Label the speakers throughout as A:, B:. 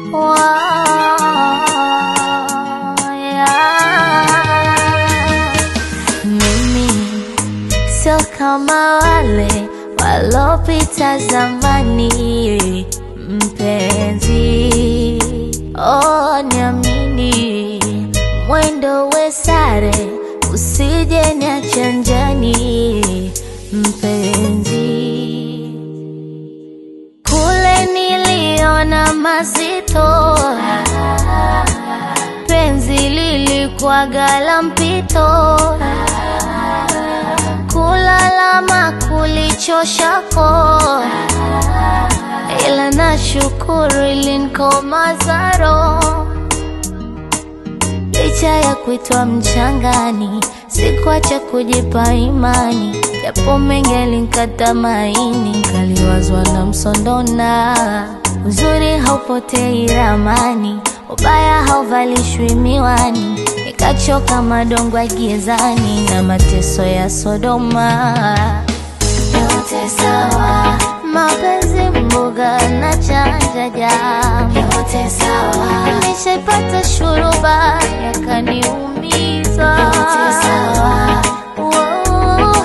A: Mimi sio kama wale walopita zamani, mpenzi, oh, niamini, mwendo we sare, usije niache njiani, mpenzi. Kule niliona mazito, penzi lilikuwaga la mpito, kulalama kulichoshako, ila nashukuru ilinikomaza roho licha ya kuitwa mchangani, sikuacha kujipa imani, japo mengi yalinikata maini, nkaliwazwa na msondona. Uzuri haupotei ramani, ubaya hauvalishwi miwani, nikachoka madongo ya gizani na mateso ya Sodoma. Yote sawa, mapenzi mboga na chanja jam, yote sawa, nishaipata shuruba yakaniumiza, yote sawa, oh,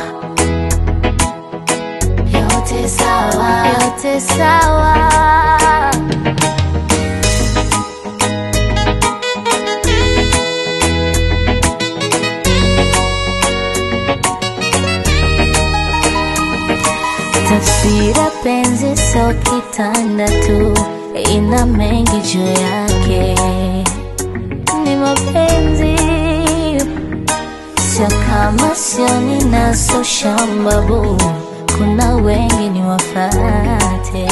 A: yote sawa, yote sawa. Taswira penzi sio kitanda tu, ina mengi juu yake. Ni mapenzi sio kama sio ninaso shambabu, kuna wengi ni wafate.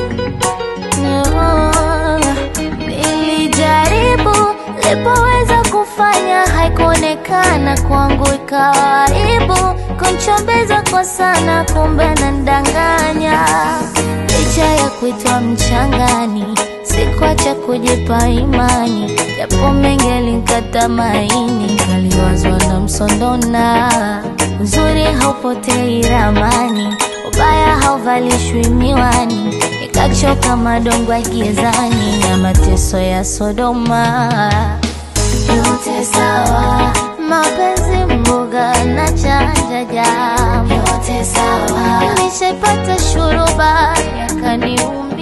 A: No, nilijaribu lipoweza kufanya, haikuonekana kwangu, ikawa aibu kunchombeza kwa sana, kumbe nandanganya. Licha ya kuitwa mchangani, sikuacha kujipa imani, japo mengi yalinikata maini, kaliwazwa na msondona. Uzuri haupotei ramani, ubaya hauvalishwi miwani, nikachoka madongo ya gizani na mateso ya Sodoma. Yote sawa, mapenzi mboga na chanja jam, yote sawa, nishaipata shuruba yakaniuma